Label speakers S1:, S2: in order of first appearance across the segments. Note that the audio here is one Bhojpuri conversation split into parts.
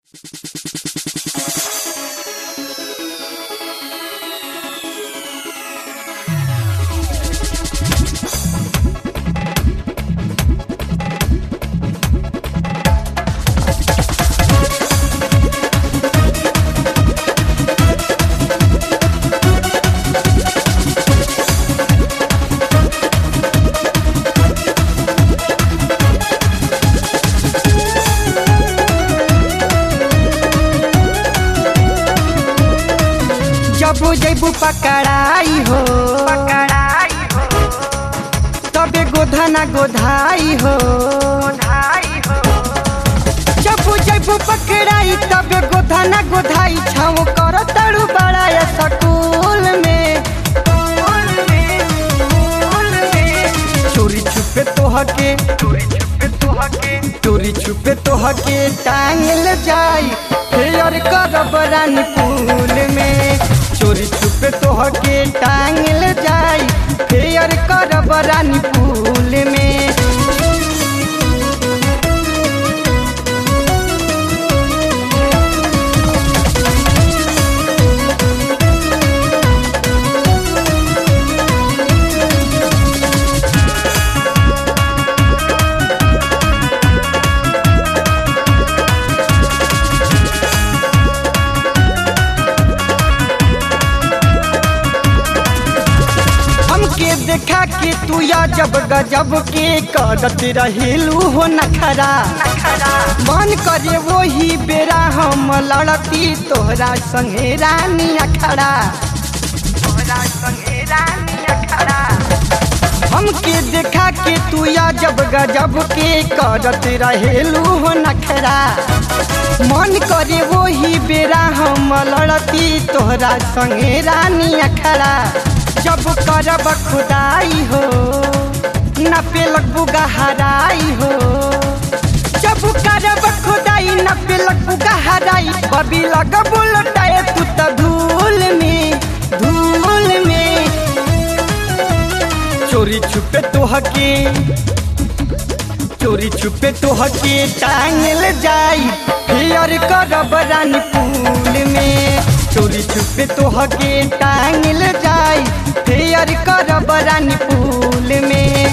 S1: जब जैबू पकड़ाई हो
S2: पकड़ाई हो
S1: तबे गोधना गोधाई हो
S2: धाई हो
S1: जब जैबू पकड़ाई तबे गोधना गोधाई छाव कर तड़ू बड़ा या सकूल में
S2: फूल में फूल में
S1: चोरी छुपे तोहके
S2: चोरी छुपे तो हके
S1: चोरी छुपे तोहके टांगल जाई फेयर करब रानी फूल में चोरी छुपे तोहके टांगल जाई फेयर करब रानी फूल में हमके देखा के तू या जब गजब के करत रहेलू हो नखरा
S2: नखरा
S1: मन करे वही बेरा हम लड़ती तोहरा संगे रानी अखड़ा
S2: तोरा संगे रानी अखड़ा
S1: हमके देखा के तू या जब गजब के करत रहेलू हो नखरा मन करे वही बेरा हम लड़ती तोहरा संगे रानी अखड़ा जब करब खुदाई हो न पेलक बुगहराई हो जब करब खुदाई न पेलक बुगहराई बबी लग बुलटाए तू त धूल में धूल में चोरी छुपे तोहके चोरी छुपे तोहके टांगल जाई फेयर करब रानी फूल में चोरी छुपे तोहके टांगल जाई फेयर करब रानी फूल में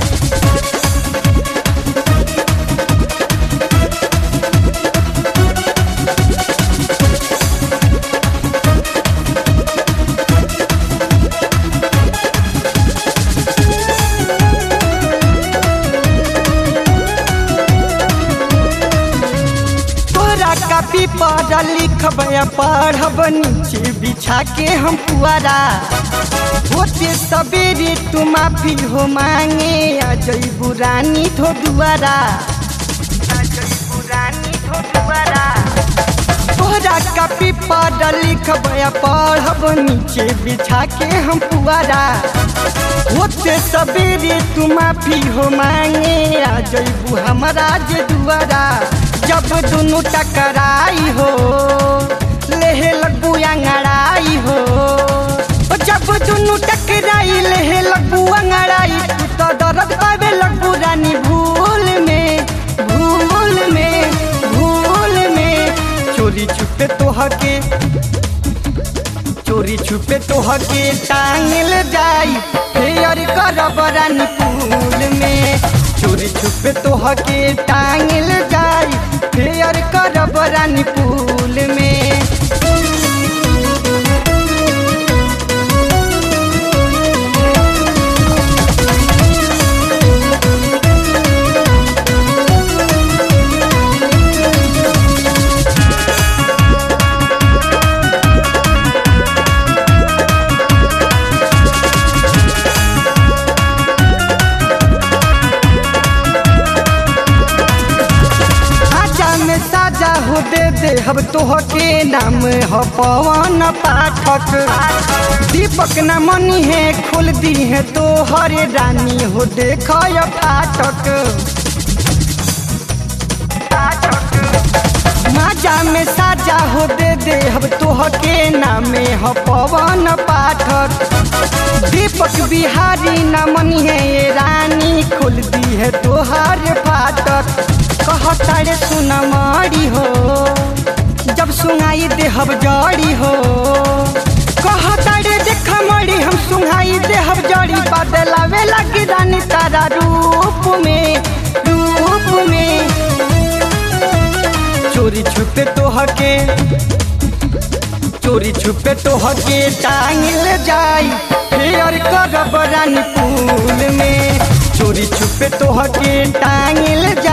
S1: तोरा कापी पर लिखब या पढ़ब नीचे बिछा के हम पुआरा होते सवेरे तू माफी हो मांगे आ जईबू रानी धो दुआरा
S2: अजय पुरानी तो दुआरा
S1: तोरा कापी पर लिखब या पढ़ब नीचे बिछा के हम पुआरा होते सवेरे तू माफी हो मांगे आ जईबू हमारा जे दुआरा जब दुनू टकराई हो लेहे लगबू अंगड़ाई हो ओ जब दुनू टकराई लेहे लगबू अंगड़ाई तू तो दर्द पावे लगबू रानी भूल में भूल में भूल में चोरी छुपे तोहके चोरी छुपे तोहके टांगल जाई फेयर करब रानी फूल में चोरी छुपे तोहके टांगल जाई फेयर करब रानी फूल में आजा में साजा हो दे दे हम तोहके नाम हो पवन पाठक दीपक न मनी है खोल दी है तो हरे रानी हो देख फाटक माजा में साजा हो दे दे हम तोहके नामे हो पवन पाठक दीपक बिहारी न मनी है ये रानी खुल दी है तोहार फाटक कहता रे सुन मारी हो देहब जड़ी हो कहतारे देख मड़ी हम सुहाई देहब जड़ी बदलावे लगी रानी तारा रूप में रूप में चोरी छुपे तोहके चोरी छुपे तोहके टांगल जाई फेर करब रानी पुल में चोरी छुपे तोहके टांगल